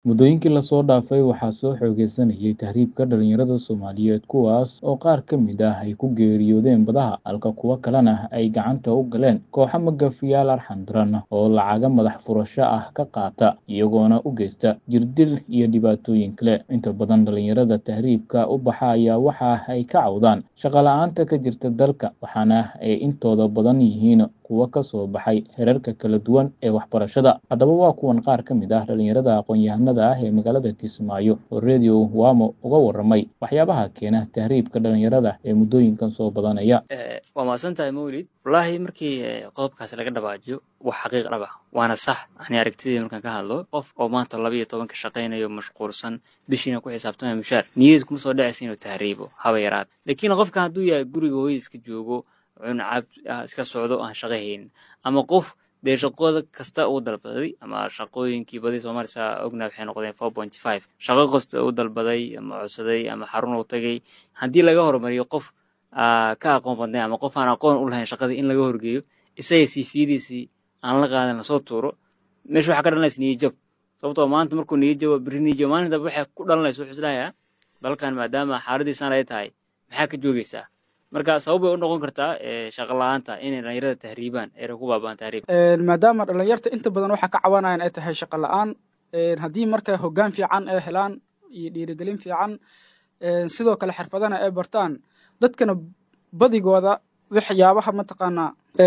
Muddooyinkii la soo dhaafay waxaa soo xoogeysanayay tahriibka dhalinyarada Soomaaliyeed kuwaas oo qaar ka mid ah ay ku geeriyoodeen badaha halka kuwo kalena ay gacanta u galeen kooxo magafayaal arxan daran oo lacago madax furasho ah ka qaata iyagoona u geysta jirdil iyo dhibaatooyin kale. Inta badan dhalinyarada tahriibka u baxa ayaa waxa ay ka cawdaan shaqo la'aanta ka jirta dalka, waxaana ay intooda badan yihiin kuwo ka soo baxay heerarka kala duwan ee waxbarashada. Haddaba waa kuwan qaar ka mid ah dhalinyarada aqoon-yahanada ah ee magaalada Kismaayo oo Radio Wamo uga warramay waxyaabaha keena tahriibka dhalinyarada ee muddooyinkan soo badanaya. waa mahadsantahay mawlid wallaahi markii eh, qodobkaasi laga dhawaajiyo wax xaqiiq dhab ah waana sax ani aragtidii markaan ka hadlo qof oo maanta laba iyo tobanka shaqaynayo mashquulsan bishiina ku xisaabtamaya mushaar niyadiis kuma soo dhacaysa inuu tahriibo haba yaraad laakiin qofka hadduu yahay guriga hooyadiis ka joogo cuncab ah, iska socdo aan shaqo haynin ama qof dee shaqooda kasta uu dalbaday ama shaqooyinkii badi soomaalisa ognaa waxay noqdeen four point five shaqo kasta uu dalbaday ama codsaday ama xarun uu tagay haddii laga hormariyo qof aa ka aqoon badnay ama qof aan aqoon u lahayn shaqadii in laga horgeeyo isaga siifiyadiisii aan la qaadan lasoo tuuro meesha waxaa ka dhalanaysa niyajab sababtoo maanta markuu niyajabo beri niyajabo maalin dambe waxay ku dhalanaysa wuxuu isleeyahay dalkan maadaama xaaladiisaan ay tahay maxaa ka joogaysaa marka sabab bay u noqon kartaa eh, shaqo la-aanta inay dhalinyarada tahriibaan eera ku baaba'an tahriib maadaama dhalinyarta inta badan waxaa ka cawanayaan ay tahay shaqo la'aan haddii marka hoggaan fiican ay helaan iyo dhiirigelin fiican sidoo kale xirfadana ay bartaan dadkana badigooda waxyaabaha mataqaanaa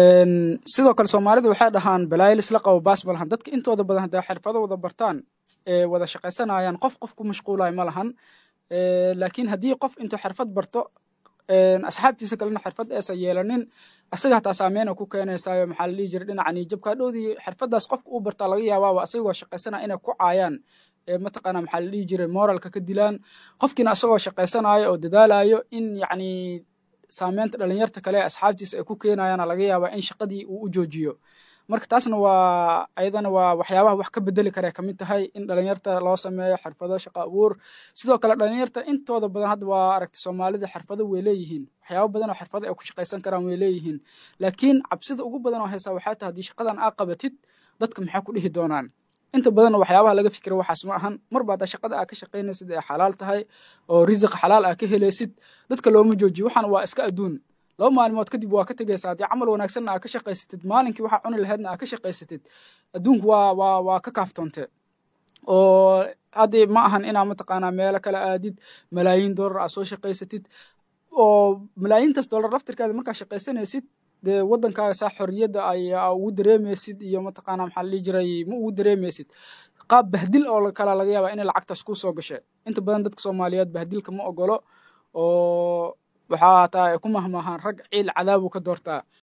sidoo kale soomaalida waxay dhahaan balaayo lisla qabo baas ma lahan dadka intooda badan hadday xirfado wada bartaan ee wada shaqaysanayaan qof qof ku mashquulayo ma lahan laakiin haddii qof intuu xirfad barto asxaabtiisa kalena xirfad aysan yeelanin asaga hataa saameyn ku keenaysaayo maxaa la dhihi jiray dhinaca niyajabka hadhowdii xirfadaas qofka uu bartaa laga yaabaaba asagoo shaqaysana inay ku caayaan mataqaana maxaa la dhihi jiray moralka ka dilaan qofkiina asagoo shaqaysanayo oo dadaalayo in yacni saameynta dhalinyarta kale ee asxaabtiisa ay ku keenayaana laga yaabaa in shaqadii uu u joojiyo marka taasna waa ayadana waa waxyaabaha wax ka bedeli kare kamid tahay in dhalinyarta loo sameeyo xirfado shaqo abuur sidoo kale dhalinyarta intooda badan hadda waa aragtay soomaalida xirfado way leeyihiin waxyaabo badan oo xirfado ay ku shaqaysan karaan way leeyihiin laakiin cabsida ugu badan oo haysaa waxay tahay haddii shaqadan aa qabatid dadka maxay ku dhihi doonaan inta badan waxyaabaha laga fikira waxaas ma ahan marba haddaa shaqada aa ka shaqaynaysid ee xalaal tahay oo risiq xalaal aa ka helaysid dadka looma joojiyo waxaan waa iska adduun laba maalmood kadib waa ka tegaysaa haddii camal wanaagsanna aa ka shaqaysatid maalinkii waxaa cuni lahaydna aa ka shaqaysatid adduunku waa waa waa ka kaaftoonte oo haddii ma ahan inaa mataqaanaa meelo kale aadid malaayiin dollar aa soo shaqaysatid oo malaayiintaas dollar laftirkaada markaa shaqaysanaysid dee waddankaaga saa xorriyadda ayaa ugu dareemaysid iyo mataqaanaa maxaa la dhihi jiray ma ugu dareemaysid qaab bahdil oo kala laga yaabaa inay lacagtaas kuu soo gashay inta badan dadka soomaaliyeed bahdilka ma ogolo oo waxaa taa ay ku mahmaahaan rag ciil cadaabu ka doortaa